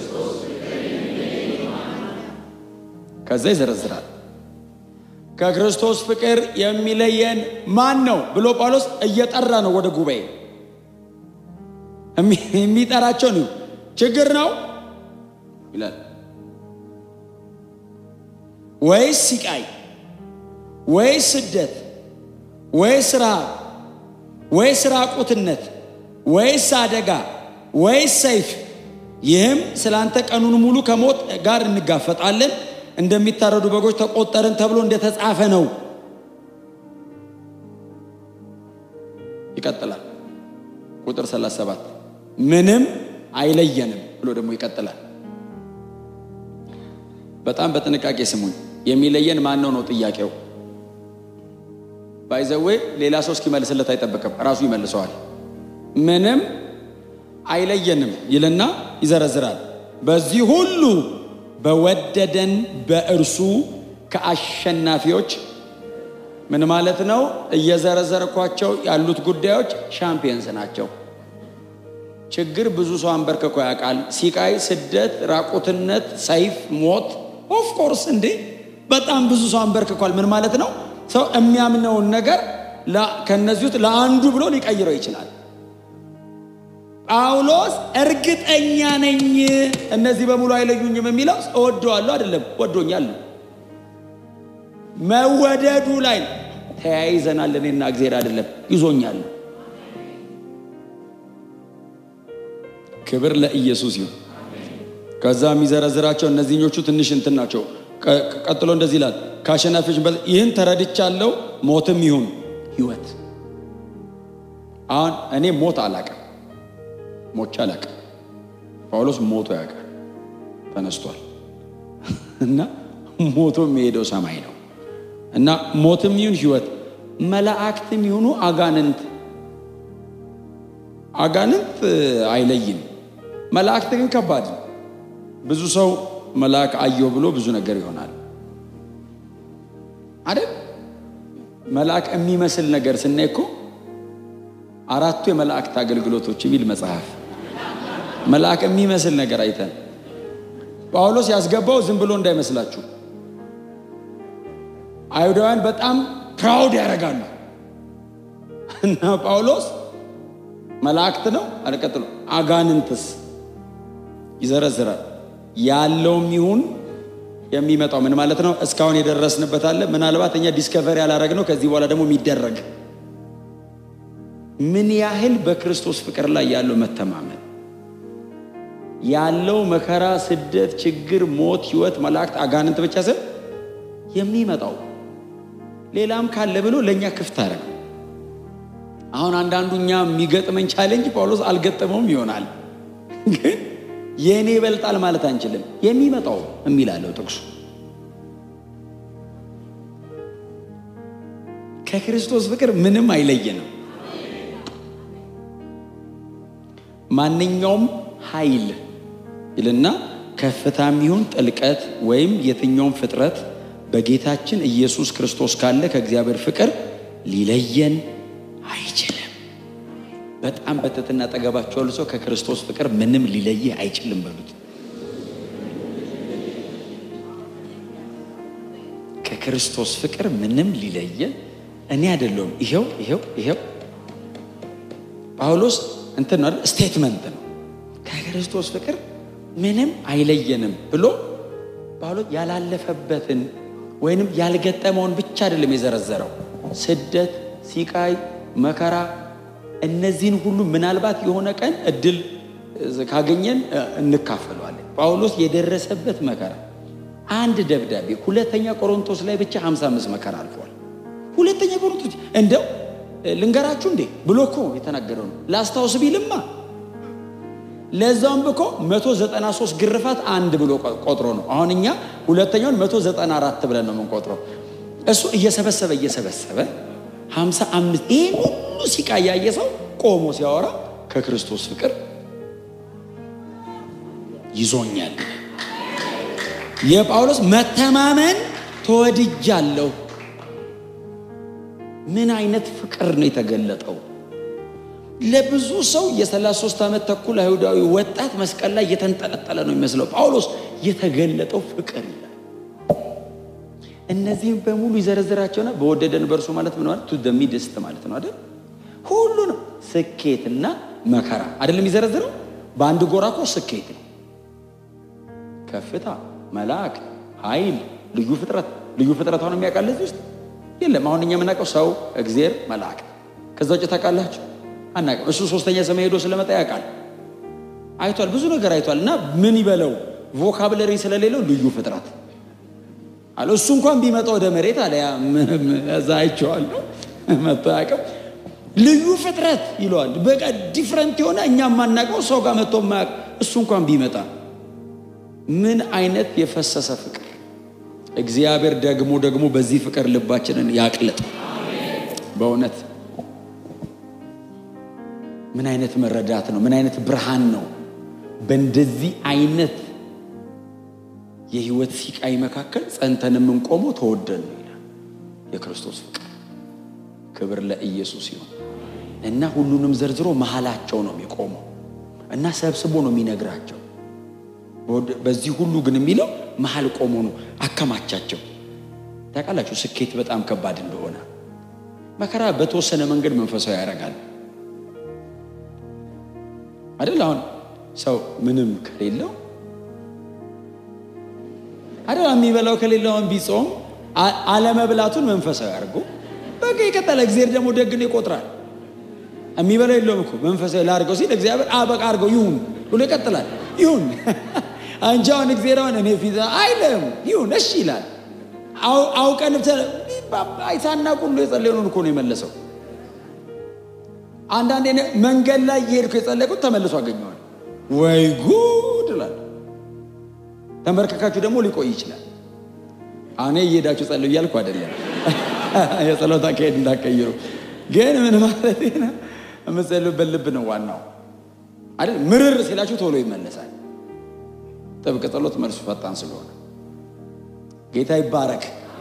ከዛ ይዘረዝራል። ከክርስቶስ ፍቅር የሚለየን ማን ነው ብሎ ጳውሎስ እየጠራ ነው ወደ ጉባኤ የሚጠራቸው ነው። ችግር ነው ይላል ወይስ ሲቃይ ወይስ ስደት ወይስ ረሃብ ወይስ ራቁትነት ወይስ አደጋ ወይስ ሰይፍ፣ ይህም ስለ አንተ ቀኑን ሙሉ ከሞት ጋር እንጋፈጣለን እንደሚታረዱ በጎች ተቆጠርን ተብሎ እንደተጻፈ ነው። ይቀጥላል። ቁጥር 37 ምንም አይለየንም ብሎ ደግሞ ይቀጥላል። በጣም በጥንቃቄ ስሙኝ። የሚለየን ማን ነው ነው ጥያቄው። ባይዘዌ ሌላ ሰው እስኪመልስለት አይጠበቅም፣ ራሱ ይመልሰዋል። ምንም አይለየንም ይልና ይዘረዝራል። በዚህ ሁሉ በወደደን በእርሱ ከአሸናፊዎች ምን ማለት ነው? እየዘረዘርኳቸው ያሉት ጉዳዮች ሻምፒየንስ ናቸው። ችግር ብዙ ሰው አንበርክኮ ያውቃል። ሲቃይ፣ ስደት፣ ራቁትነት፣ ሰይፍ፣ ሞት ኦፍኮርስ እንዴ በጣም ብዙ ሰው አንበርክኳል። ምን ማለት ነው? ሰው የሚያምነውን ነገር ከነዚህ ውስጥ ለአንዱ ብሎ ሊቀይረው ይችላል። ጳውሎስ እርግጠኛ ነኝ እነዚህ በሙሉ አይለዩኝም የሚለው እወደዋለሁ አይደለም፣ ወዶኛል ነው። መወደዱ ላይ ተያይዘናል። እኔና እግዜር አይደለም ይዞኛል። ክብር ለኢየሱስ ይሁን። ከዛ የሚዘረዝራቸው እነዚህኞቹ ትንሽ እንትን ናቸው። ቀጥሎ እንደዚህ ይላል፣ ከአሸናፊዎች ይህን ተረድቻለሁ፣ ሞትም ይሁን ህይወት። አሁን እኔ ሞት አላቅም ሞቼ አላቅም። ጳውሎስ ሞቶ ያውቃል፣ ተነስቷል እና ሞቶ የሚሄደው ሰማይ ነው እና ሞትም ይሁን ህይወት፣ መላእክትም ይሁኑ አጋንንት አጋንንት አይለይም። መላእክት ግን ከባድ ነው። ብዙ ሰው መልአክ አየው ብሎ ብዙ ነገር ይሆናል አይደል? መልአክ የሚመስል ነገር ስናይ እኮ አራቱ የመላእክት አገልግሎቶች የሚል መጽሐፍ መልአክ የሚመስል ነገር አይተን ጳውሎስ ያስገባው ዝም ብሎ እንዳይመስላችሁ። አይሁዳውያን በጣም ፕራውድ ያደርጋሉ እና ጳውሎስ መላእክት ነው አለቀጥሎ አጋንንትስ ይዘረዝራል። ያለውም ይሁን የሚመጣው ምን ማለት ነው? እስካሁን የደረስንበት አለ። ምናልባት እኛ ዲስከቨሪ ያላረግነው ከዚህ በኋላ ደግሞ የሚደረግ ምን ያህል በክርስቶስ ፍቅር ላይ ያለው መተማመን ያለው መከራ፣ ስደት፣ ችግር፣ ሞት፣ ህይወት፣ መላእክት፣ አጋንንት ብቻ ስል የሚመጣው ሌላም ካለ ብሎ ለእኛ ክፍት አረግ አሁን አንዳንዱ እኛ የሚገጥመን ቻሌንጅ ጳውሎስ አልገጠመውም ይሆናል፣ ግን የእኔ ይበልጣል ማለት አንችልም። የሚመጣው የሚላለው ጥቅሱ ከክርስቶስ ፍቅር ምንም አይለየንም። ማንኛውም ኃይል ይልና ከፍታም ይሁን ጥልቀት ወይም የትኛውም ፍጥረት በጌታችን ኢየሱስ ክርስቶስ ካለ ከእግዚአብሔር ፍቅር ሊለየን አይችልም። በጣም በትህትና አጠገባቸው ያሉ ሰው ከክርስቶስ ፍቅር ምንም ሊለይህ አይችልም በሉት። ከክርስቶስ ፍቅር ምንም ሊለየን እኔ አይደለሁም። ይሄው ይሄው ይሄው ጳውሎስ እንትን ነው ስቴትመንት ነው። ከክርስቶስ ፍቅር ምንም አይለየንም ብሎ ጳውሎስ ያላለፈበትን ወይንም ያልገጠመውን ብቻ አይደለም የዘረዘረው፣ ስደት፣ ሲቃይ፣ መከራ እነዚህን ሁሉ ምናልባት የሆነ ቀን እድል ካገኘን እንካፈለዋለን። ጳውሎስ የደረሰበት መከራ አንድ ደብዳቤ ሁለተኛ ቆሮንቶስ ላይ ብቻ 55 መከራ አልፏል። ሁለተኛ ቆሮንቶስ እንደው ልንገራችሁ እንዴ ብሎ እኮ የተናገረው ነው። ላስታውስ ቢልማ ለዛውም ብኮ 193 ግርፋት አንድ ብሎ ቆጥሮ ነው። አሁን እኛ ሁለተኛውን 194 ብለን ነው የምንቆጥረው። እሱ እየሰበሰበ እየሰበሰበ 55 ይሄን ሁሉ ሲቃ ያየ ሰው ቆሞ ሲያወራ ከክርስቶስ ፍቅር ይዞኛል። የጳውሎስ መተማመን ተወድጃለሁ። ምን አይነት ፍቅር ነው የተገለጠው? ለብዙ ሰው የ33 ዓመት ተኩል አይሁዳዊ ወጣት መስቀል ላይ እየተንጠለጠለ ነው የሚመስለው። ጳውሎስ የተገለጠው ፍቅር ይላል። እነዚህም በሙሉ ይዘረዝራቸውና በወደደን በእርሱ ማለት ምን ማለት ቱ ሚድስት ማለት ነው አይደል? ሁሉ ነው ስኬትና መከራ አይደለም የሚዘረዝረው። በአንድ ጎራ እኮ ስኬት ነው፣ ከፍታ፣ መልአክ፣ ኃይል፣ ልዩ ፍጥረት። ልዩ ፍጥረት አሁን የሚያውቃል እዚህ ውስጥ የለም። አሁን እኛ የምናውቀው ሰው፣ እግዜር፣ መልአክ። ከዛ ውጭ ታውቃላችሁ አናውቅም። እሱ ሶስተኛ ሰማይ ሄዶ ስለመጣ ያውቃል፣ አይቷል፣ ብዙ ነገር አይቷል። እና ምን ይበለው ቮካብለሪ ስለሌለው ልዩ ፍጥረት አለ። እሱ እንኳን ቢመጣ ወደ መሬት አለ እዛ አይቼዋለሁ መጥቶ አያውቅም። ልዩ ፍጥረት ይለዋል። በቃ ዲፍረንት የሆነ እኛ የማናውቀው ሰው ጋር መጥቶ የማያውቅ እሱ እንኳን ቢመጣ ምን አይነት የፈሰሰ ፍቅር! እግዚአብሔር ደግሞ ደግሞ በዚህ ፍቅር ልባችንን ያቅልጥ በእውነት ምን አይነት መረዳት ነው? ምን አይነት ብርሃን ነው? በእንደዚህ አይነት የህይወት ሲቃይ መካከል ጸንተን የምንቆመው ተወደን ነው ይላል የክርስቶስ ፍቅር። ክብር ለኢየሱስ ይሁን እና ሁሉንም ዘርዝሮ መሀላቸው ነው የሚቆመው እና ሰብስቦ ነው የሚነግራቸው። በዚህ ሁሉ ግን የሚለው መሀል ቆሞ ነው አከማቻቸው። ታውቃላችሁ ስኬት በጣም ከባድ እንደሆነ መከራ በተወሰነ መንገድ መንፈሳዊ ያደርጋል አይደል? አሁን ሰው ምንም ከሌለው አይደል የሚበላው ከሌለው አሁን ቢጾም አለመብላቱን መንፈሳዊ አድርጎ በቃ ይቀጠለ። እግዚአብሔር ደግሞ ደግን ይቆጥራል። የሚበላው የለውም እኮ መንፈሳዊ ላድርገው ሲል እግዚአብሔር አበቃ አድርገው ይሁን ብሎ ይቀጥላል። ይሁን አንቺ አሁን እግዚአብሔር አሁን እኔ ፊት አይልም ይሁን እሺ ይላል። አውቀን ሳናውቅ ሁሉ የጸለየውን እኮ ነው የመለሰው። አንዳንዴ መንገድ ላይ እየሄድኩ የጸለይኩት ተመልሶ አገኘዋል። ወይ ጉድ እላለሁ። ተንበርከካችሁ ደግሞ ሊቆይ ይችላል። እኔ እየሄዳችሁ ጸልዩ እያልኩ አይደለም፣ የጸሎት አካሄድ እንዳቀይሩ። ግን ምን ማለት ነው? የምትጸልዩበት ልብ ነው ዋናው አይደል? ምርር ሲላችሁ ቶሎ ይመለሳል። ጥብቅ ጸሎት መልሱ ፈጣን ስለሆነ ጌታ ይባረክ።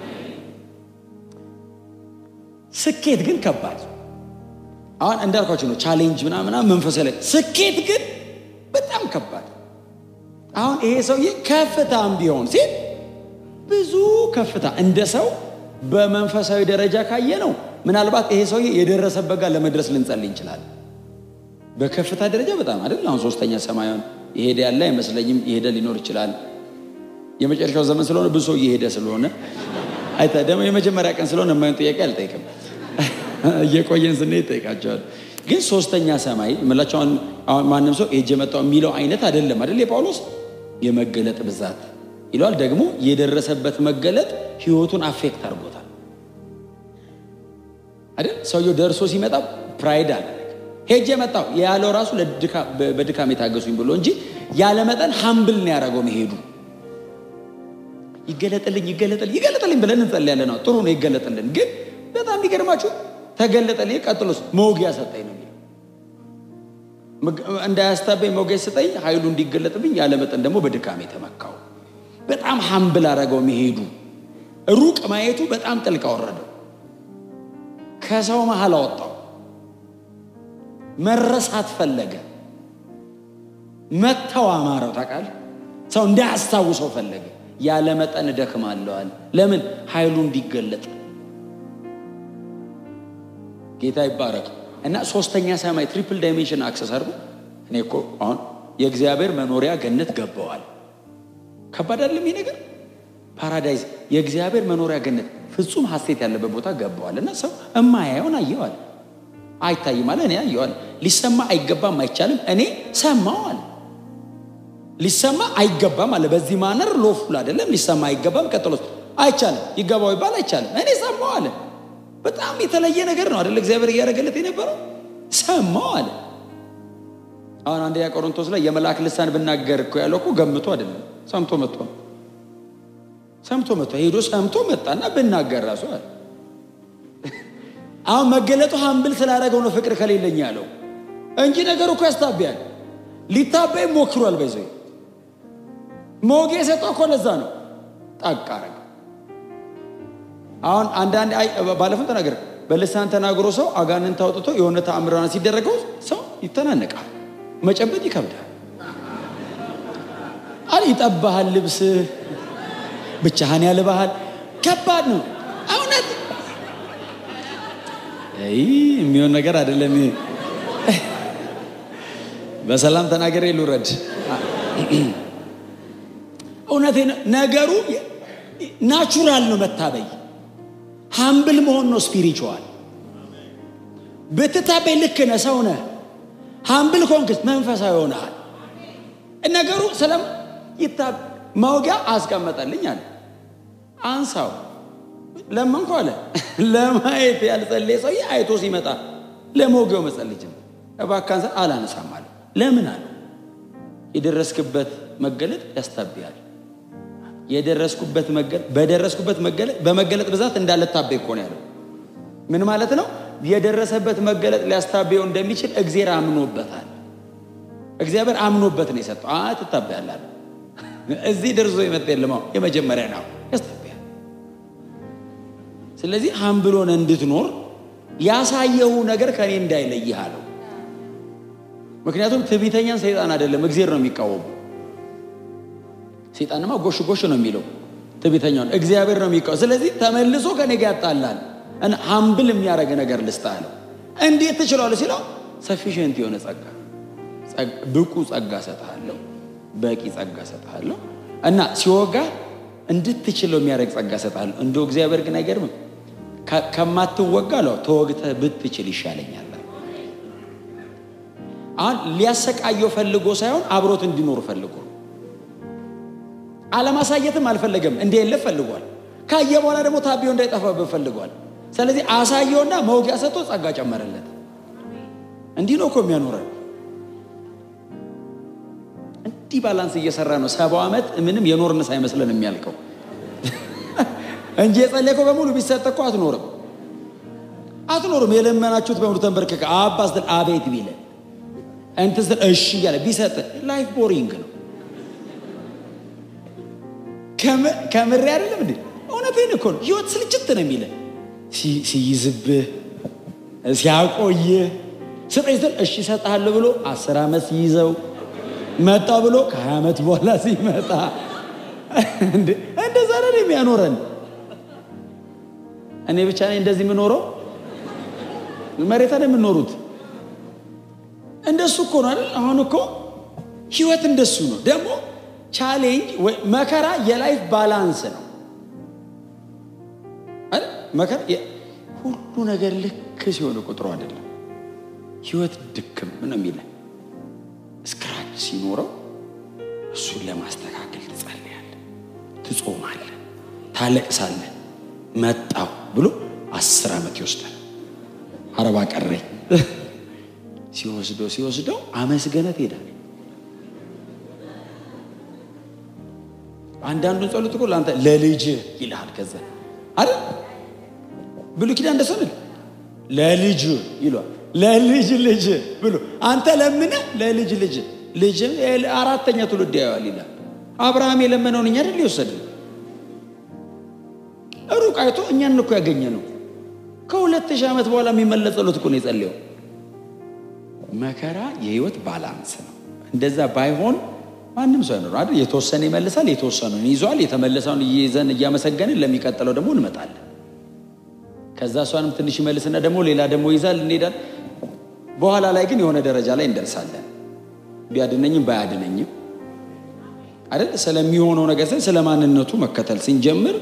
ስኬት ግን ከባድ አሁን እንዳልኳቸው ነው። ቻሌንጅ ምናምን መንፈሳዊ ላይ ስኬት ግን በጣም ከባድ። አሁን ይሄ ሰውዬ ከፍታም ቢሆን ሲል ብዙ ከፍታ እንደ ሰው በመንፈሳዊ ደረጃ ካየ ነው ምናልባት ይሄ ሰውዬ የደረሰበት ጋር ለመድረስ ልንጸልይ እንችላለን። በከፍታ ደረጃ በጣም አይደል። አሁን ሶስተኛ ሰማዩን የሄደ ያለ አይመስለኝም። የሄደ ሊኖር ይችላል። የመጨረሻው ዘመን ስለሆነ ብዙ ሰው እየሄደ ስለሆነ አይታ ደግሞ የመጀመሪያ ቀን ስለሆነ የማይሆን ጥያቄ አልጠይቅም። እየቆየን ስንሄድ ይጠይቃቸዋል። ግን ሶስተኛ ሰማይ የምላቸው አሁን ማንም ሰው ሄጄ መጣሁ የሚለው አይነት አይደለም አይደል? የጳውሎስ የመገለጥ ብዛት ይለዋል። ደግሞ የደረሰበት መገለጥ ህይወቱን አፌክት አድርጎታል አይደል? ሰውየው ደርሶ ሲመጣ ፕራይድ አለ። ሄጄ መጣሁ ያለው ራሱ በድካም የታገሱኝ ብሎ እንጂ ያለ መጠን ሀምብል ነው ያደረገው መሄዱ። ይገለጥልኝ ይገለጥልኝ ይገለጥልኝ ብለን እንጸልያለን። ጥሩ ነው ይገለጥልን። ግን በጣም የሚገርማችሁ ተገለጠልኝ፣ ቀጥሎስ መውጊያ ሰጠኝ ነው የሚለው። እንዳያስታበኝ መውጊያ ሰጠኝ፣ ኃይሉ እንዲገለጥብኝ ያለ መጠን ደግሞ በድካም የተመካው። በጣም ሀምብል አደረገው መሄዱ። ሩቅ ማየቱ በጣም ጥልቅ አወረደው፣ ከሰው መሀል አወጣው። መረሳት ፈለገ። መተው አማረው። ታውቃለህ፣ ሰው እንዳያስታውሰው ፈለገ። ያለ መጠን እደክማለሁ አለ። ለምን? ኃይሉ እንዲገለጥ። ጌታ ይባረክ። እና ሶስተኛ ሰማይ ትሪፕል ዳይሜንሽን አክሰስ አድርጎ እኔ እኮ አሁን የእግዚአብሔር መኖሪያ ገነት ገባዋል። ከባድ አይደለም ይህ ነገር። ፓራዳይዝ የእግዚአብሔር መኖሪያ ገነት ፍጹም ሐሴት ያለበት ቦታ ገባዋል። እና ሰው እማያየውን አየዋል። አይታይም አለ እኔ አየዋል። ሊሰማ አይገባም አይቻልም እኔ ሰማው አለ። ሊሰማ አይገባም አለ። በዚህ ማነር ሎፉል አይደለም። ሊሰማ አይገባም። ቀጥሎስ አይቻልም። ይገባው ይባል አይቻልም። እኔ ሰማው አለ። በጣም የተለየ ነገር ነው አይደለ? እግዚአብሔር እያደረገለት የነበረው ሰማው አለ። አሁን አንደኛ ቆሮንቶስ ላይ የመልአክ ልሳን ብናገር እኮ ያለው እኮ ገምቶ አይደለም፣ ሰምቶ መጥቶ ነው። ሰምቶ መጥቶ ሄዶ ሰምቶ መጣና ብናገር ራሱ አለ። አሁን መገለጡ ሀምብል ስላደረገው ነው ፍቅር ከሌለኝ ያለው እንጂ ነገሩ እኮ ያስታቢያል። ሊታበይ ሞክሯል። በይዘ ሞጌ የሰጠው እኮ ለዛ ነው። ጠቅ አረገ። አሁን አንዳንድ ባለፈው ተናገር በልሳን ተናግሮ ሰው አጋንንት አውጥቶ የሆነ ተአምራን ሲደረገው ሰው ይተናነቃል። መጨበጥ ይከብዳል። አል ይጠባሃል፣ ልብስ ብቻህን ያልባሃል። ከባድ ነው እውነት። የሚሆን ነገር አይደለም። በሰላም ተናገሬ ልውረድ። እውነቴ ነገሩ ናቹራል ነው። መታበይ ሀምብል መሆን ነው ስፒሪቹዋል። ብትታበይ ልክ ነህ፣ ሰው ነህ። ሀምብል ኮንክስ መንፈሳዊ ሆነሃል። ነገሩ ስለም መውጊያ አስቀመጠልኝ አለ። አንሳው ለመንኩ አለ። ለማየት ያልጸለየ ሰውዬ አይቶ ሲመጣ ለመውጊያው መጸለይ ጀመረ። እባክህ አንሳ። አላነሳም አለ። ለምን አለ? የደረስክበት መገለጥ ያስታብያል። የደረስኩበት መገለጥ በደረስኩበት መገለጥ በመገለጥ ብዛት እንዳልታበይ እኮ ነው ያለው። ምን ማለት ነው? የደረሰበት መገለጥ ሊያስታበየው እንደሚችል እግዚአብሔር አምኖበታል። እግዚአብሔር አምኖበት ነው የሰጠው። አ ትታበያለህ። እዚህ ደርሶ የመጣ የለም። የመጀመሪያ ነው ያስታበያል። ስለዚህ ሀምብሎን እንድትኖር ያሳየው ነገር ከኔ እንዳይለይህ አለው። ምክንያቱም ትዕቢተኛን ሰይጣን አይደለም እግዚአብሔር ነው የሚቃወሙ። ሰይጣንማ ጎሽ ጎሽ ነው የሚለው ትዕቢተኛውን እግዚአብሔር ነው የሚቃወሙ። ስለዚህ ተመልሶ ከኔ ጋር ያጣላል እና ሀምብል የሚያደርግ ነገር ልስጥህ አለው። እንዴት ትችላለህ ሲለው ሰፊሽንት የሆነ ጸጋ ብቁ ጸጋ ሰጥሃለሁ፣ በቂ ጸጋ ሰጥሃለሁ እና ሲወጋ እንድትችለው የሚያደርግ ጸጋ ሰጥሃለሁ። እንደው እግዚአብሔር ግን አይገርምም? ከማትወጋ ለው ተወግተህ ብትችል ይሻለኛል። አሁን ሊያሰቃየው ፈልጎ ሳይሆን አብሮት እንዲኖር ፈልጎ አለማሳየትም አልፈለገም። እንዲህ የለ ፈልጓል። ካየ በኋላ ደግሞ ታቢዮ እንዳይጠፋበት ፈልጓል። ስለዚህ አሳየውና መውጊያ ሰጥቶ ጸጋ ጨመረለት። እንዲህ ነው እኮ የሚያኖረን። እንዲህ ባላንስ እየሰራ ነው ሰባው ዓመት ምንም የኖርን ሳይመስለን የሚያልቀው እንጂ የጸለይከው በሙሉ ቢሰጥ እኮ አትኖርም አትኖርም። የለመናችሁት በሙሉ ተንበርክከ አባ ስትል አቤት ቢለ እንትን ስትል እሺ እያለ ቢሰጥ ላይፍ ቦሪንግ ነው። ከምሬ አይደለም እንዴ? እውነቴን እኮ ነው። ህይወት ስልችት ነው የሚለ ሲይዝብህ ሲያቆይህ ስጠኝ ስትል እሺ እሰጥሃለሁ ብሎ አስር ዓመት ሲይዘው መጣ ብሎ ከሀያ ዓመት በኋላ ሲመጣ እንደዛ ነው የሚያኖረን። እኔ ብቻ ነኝ እንደዚህ የምኖረው? መሬታ ነው የምኖሩት። እንደሱ እኮ ነው አይደል? አሁን እኮ ህይወት እንደሱ ነው። ደግሞ ቻሌንጅ መከራ የላይፍ ባላንስ ነው አይደል? መከራ ሁሉ ነገር ልክ ሲሆን ቁጥሩ አይደለም። ህይወት ድክም ነው የሚለን ስክራች ሲኖረው እሱን ለማስተካከል ትጸልያለህ፣ ትጾማለህ፣ ታለቅሳለህ። መጣው ብሎ አስር ዓመት ይወስዳል። አረባ ቀረኝ ሲወስደው ሲወስደው አመስገነት ሄዳል። አንዳንዱን ጸሎት እኮ ለአንተ ለልጅ ይልሃል። ከዛ አይደል ብሉ ኪዳን እንደሰንል ለልጅ ይሏል ለልጅ ልጅ ብሎ አንተ ለምነ ለልጅ ልጅ ልጅ አራተኛ ትውልድ ያየዋል ይላል። አብርሃም የለመነውን እኛ አይደል ይወሰድን ሩቅ አይቶ እኛን እኮ ያገኘ ነው። ከሁለት ሺህ ዓመት በኋላ የሚመለስ ጸሎት እኮ ነው የጸለየው። መከራ የህይወት ባላንስ ነው። እንደዛ ባይሆን ማንም ሰው አይኖር አይደል? የተወሰነ ይመልሳል፣ የተወሰነውን ይዟል። የተመለሰውን እየይዘን እያመሰገንን ለሚቀጥለው ደግሞ እንመጣለን። ከዛ እሷንም ትንሽ ይመልስና ደግሞ ሌላ ደግሞ ይዛል እንሄዳል። በኋላ ላይ ግን የሆነ ደረጃ ላይ እንደርሳለን። ቢያድነኝም ባያድነኝም አይደል? ስለሚሆነው ነገር ሳይሆን ስለ ማንነቱ መከተል ስንጀምር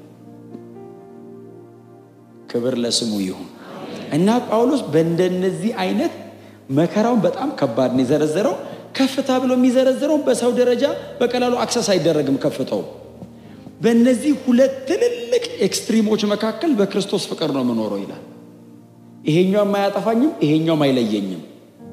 ክብር ለስሙ ይሁን እና ጳውሎስ በእንደነዚህ አይነት መከራውን በጣም ከባድ ነው የዘረዘረው። ከፍታ ብሎ የሚዘረዝረው በሰው ደረጃ በቀላሉ አክሰስ አይደረግም ከፍታው። በእነዚህ ሁለት ትልልቅ ኤክስትሪሞች መካከል በክርስቶስ ፍቅር ነው የምኖረው ይላል። ይሄኛውም አያጠፋኝም፣ ይሄኛውም አይለየኝም።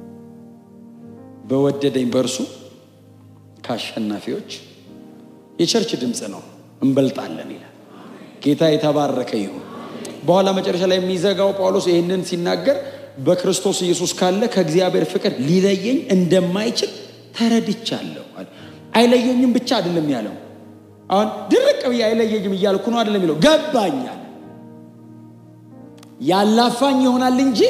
በወደደኝ በእርሱ ከአሸናፊዎች የቸርች ድምፅ ነው እንበልጣለን ይላል። ጌታ የተባረከ ይሁን። በኋላ መጨረሻ ላይ የሚዘጋው ጳውሎስ ይህንን ሲናገር በክርስቶስ ኢየሱስ ካለ ከእግዚአብሔር ፍቅር ሊለየኝ እንደማይችል ተረድቻለሁ። አይለየኝም ብቻ አይደለም ያለው። አሁን ድርቅ ብዬ አይለየኝም እያልኩ ነው አይደለም የሚለው ገባኛል። ያላፋኝ ይሆናል እንጂ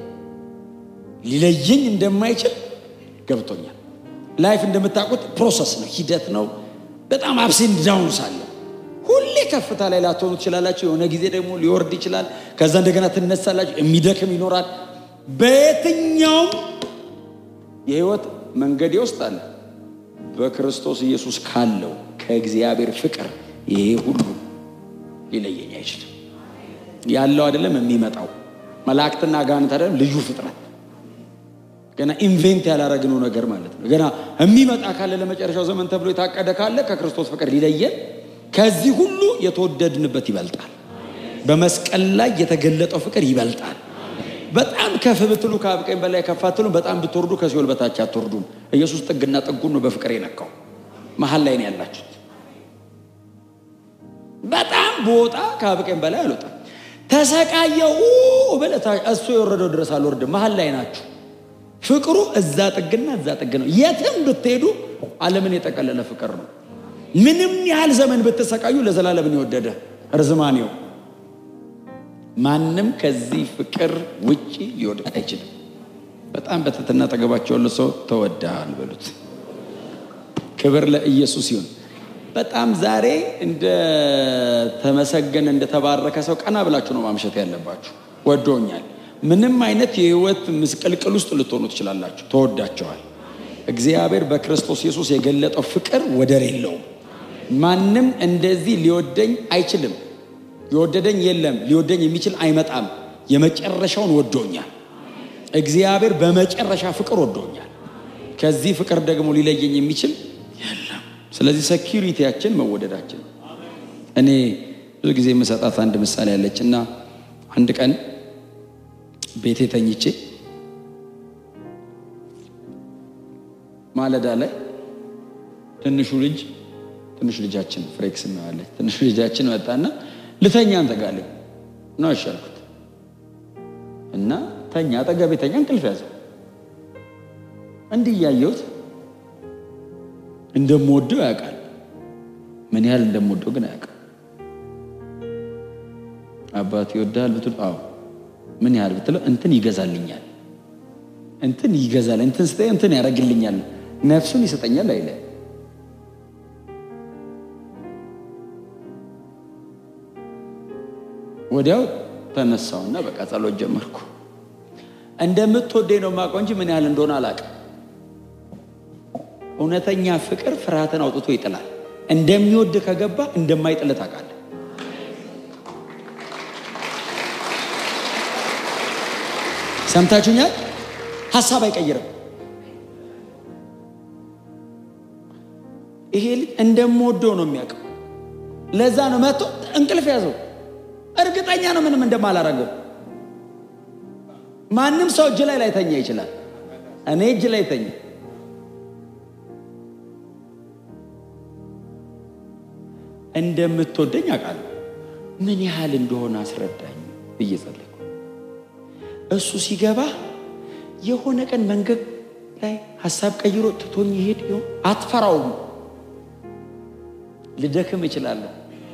ሊለየኝ እንደማይችል ገብቶኛል። ላይፍ እንደምታውቁት ፕሮሰስ ነው፣ ሂደት ነው። በጣም አፕሴን ዳውን ሳለ ሁሌ ከፍታ ላይ ላትሆኑ ትችላላችሁ። የሆነ ጊዜ ደግሞ ሊወርድ ይችላል። ከዛ እንደገና ትነሳላችሁ። የሚደክም ይኖራል። በየትኛውም የህይወት መንገዴ ውስጥ አለ በክርስቶስ ኢየሱስ ካለው ከእግዚአብሔር ፍቅር ይሄ ሁሉ ሊለየኝ አይችልም። ያለው አይደለም የሚመጣው መላእክትና አጋንንት አይደለም ልዩ ፍጥረት ገና ኢንቬንት ያላረግነው ነገር ማለት ነው። ገና የሚመጣ ካለ ለመጨረሻው ዘመን ተብሎ የታቀደ ካለ ከክርስቶስ ፍቅር ሊለየን ከዚህ ሁሉ የተወደድንበት ይበልጣል። በመስቀል ላይ የተገለጠው ፍቅር ይበልጣል። በጣም ከፍ ብትሉ ከአብቀኝ በላይ ከፍ አትሉ። በጣም ብትወርዱ ከሲኦል በታች አትወርዱም። ኢየሱስ ጥግና ጥጉን ነው በፍቅር የነካው። መሀል ላይ ነው ያላችሁት። በጣም በወጣ ከአብቀኝ በላይ አልወጣም። ተሰቃየው ብለህ እሱ የወረደው ድረስ አልወርድም። መሀል ላይ ናችሁ። ፍቅሩ እዛ ጥግና እዛ ጥግ ነው። የትም ብትሄዱ ዓለምን የጠቀለለ ፍቅር ነው። ምንም ያህል ዘመን ብትሰቃዩ ለዘላለምን የወደደ ርዝማኔው ማንም ከዚህ ፍቅር ውጪ ሊወድቅ አይችልም። በጣም በትህትና አጠገባቸው ያለው ሰው ተወዳል በሉት። ክብር ለኢየሱስ ይሁን። በጣም ዛሬ እንደተመሰገነ እንደተባረከ ሰው ቀና ብላችሁ ነው ማምሸት ያለባችሁ። ወዶኛል። ምንም አይነት የህይወት ምስቅልቅል ውስጥ ልትሆኑ ትችላላችሁ። ተወዳቸዋል። እግዚአብሔር በክርስቶስ ኢየሱስ የገለጠው ፍቅር ወደር የለውም። ማንም እንደዚህ ሊወደኝ አይችልም። የወደደኝ የለም። ሊወደኝ የሚችል አይመጣም። የመጨረሻውን ወዶኛል። እግዚአብሔር በመጨረሻ ፍቅር ወዶኛል። ከዚህ ፍቅር ደግሞ ሊለየኝ የሚችል የለም። ስለዚህ ሴኪሪቲያችን መወደዳችን። እኔ ብዙ ጊዜ የምሰጣት አንድ ምሳሌ ያለች እና አንድ ቀን ቤቴ ተኝቼ ማለዳ ላይ ትንሹ ልጅ ትንሽ ልጃችን ፍሬክስ እናዋለች ትንሹ ልጃችን መጣና ልተኛ አንተ ጋር አለኝ ነው ያሻልኩት እና ተኛ አጠገቤ ተኛ እንቅልፍ ያዘው እንዲህ እያየሁት እንደምወደው ያውቃል ምን ያህል እንደምወደው ግን አያውቅም አባት ይወዳል ብትል አዎ ምን ያህል ብትለው እንትን ይገዛልኛል እንትን ይገዛል እንትን ስጠኝ እንትን ያደርግልኛል ነፍሱን ይሰጠኛል አይለ ወዲያው ተነሳውና በቃ ጸሎት ጀመርኩ እንደምትወደኝ ነው የማውቀው እንጂ ምን ያህል እንደሆነ አላውቅም እውነተኛ ፍቅር ፍርሃትን አውጥቶ ይጥላል እንደሚወድ ከገባ እንደማይጥል ታውቃለህ ሰምታችሁኛል ሀሳብ አይቀይርም ይሄ ልጅ እንደምወደው ነው የሚያውቀው ለዛ ነው መጥቶ እንቅልፍ ያዘው እርግጠኛ ነው ምንም እንደማላረገው ማንም ሰው እጅ ላይ ላይተኛ ይችላል እኔ እጅ ላይ ተኛ እንደምትወደኝ አውቃለሁ ምን ያህል እንደሆነ አስረዳኝ ብዬ ጸለይኩ እሱ ሲገባ የሆነ ቀን መንገድ ላይ ሀሳብ ቀይሮ ትቶኝ ይሄድ ይሆን አትፈራውም ልደክም እችላለሁ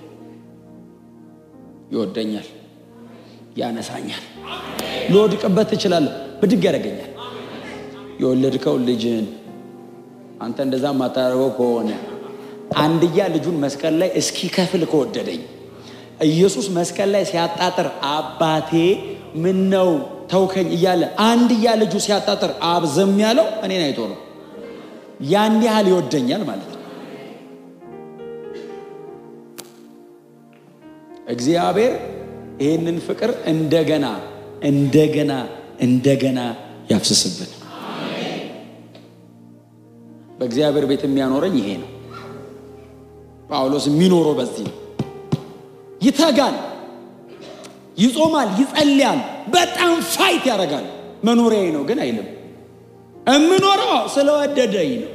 ይወደኛል ያነሳኛል ልወድቅበት እችላለሁ ብድግ ያደርገኛል የወለድከው ልጅህን አንተ እንደዛ የማታደርገው ከሆነ አንድያ ልጁን መስቀል ላይ እስኪከፍል ከወደደኝ ኢየሱስ መስቀል ላይ ሲያጣጥር አባቴ ምን ነው ተውከኝ እያለ አንድያ ልጁ ሲያጣጥር አብ ዝም ያለው እኔን አይቶ ነው። ያን ያህል ይወደኛል ማለት ነው። እግዚአብሔር ይህንን ፍቅር እንደገና እንደገና እንደገና ያፍስስብን። በእግዚአብሔር ቤት የሚያኖረኝ ይሄ ነው። ጳውሎስ የሚኖረው በዚህ ነው። ይተጋል፣ ይጾማል፣ ይጸልያል፣ በጣም ፋይት ያደርጋል። መኖሪያዬ ነው ግን አይልም። እምኖረው ስለወደደኝ ነው።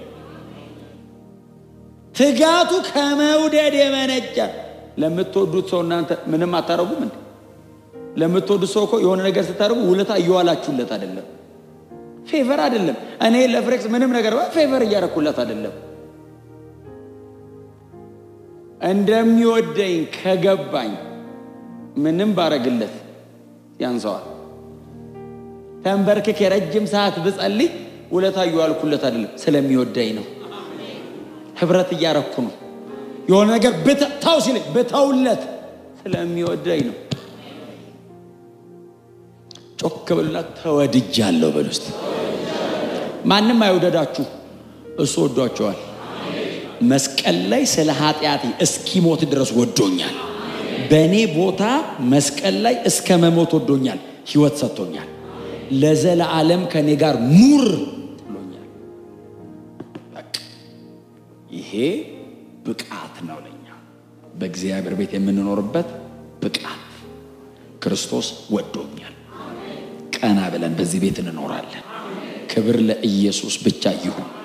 ትጋቱ ከመውደድ የመነጨ ለምትወዱት ሰው እናንተ ምንም አታረጉም እንዴ? ለምትወዱት ሰው እኮ የሆነ ነገር ስታደርጉ ውለታ እየዋላችሁለት አይደለም፣ ፌቨር አይደለም። እኔ ለፍሬክስ ምንም ነገር ፌቨር እያረኩለት አይደለም። እንደሚወደኝ ከገባኝ ምንም ባረግለት ያንሰዋል። ተንበርክክ የረጅም ሰዓት ብጸልይ ውለታ እየዋልኩለት አይደለም፣ ስለሚወደኝ ነው። ህብረት እያረኩ ነው። የሆነ ነገር ብታው ሲለኝ ብተውለት ስለሚወደኝ ነው። ጮክ ብሉና ተወድጃለሁ በሉ እስቲ። ማንም አይወደዳችሁ፣ እሱ ወዷቸዋል። መስቀል ላይ ስለ ኃጢአቴ እስኪሞት ድረስ ወዶኛል። በእኔ ቦታ መስቀል ላይ እስከ መሞት ወዶኛል። ህይወት ሰጥቶኛል። ለዘለዓለም ከእኔ ጋር ኑር ብሎኛል። በቃ ይሄ ብቃት ነው ለኛ በእግዚአብሔር ቤት የምንኖርበት ብቃት። ክርስቶስ ወዶኛል። ቀና ብለን በዚህ ቤት እንኖራለን። ክብር ለኢየሱስ ብቻ ይሁን።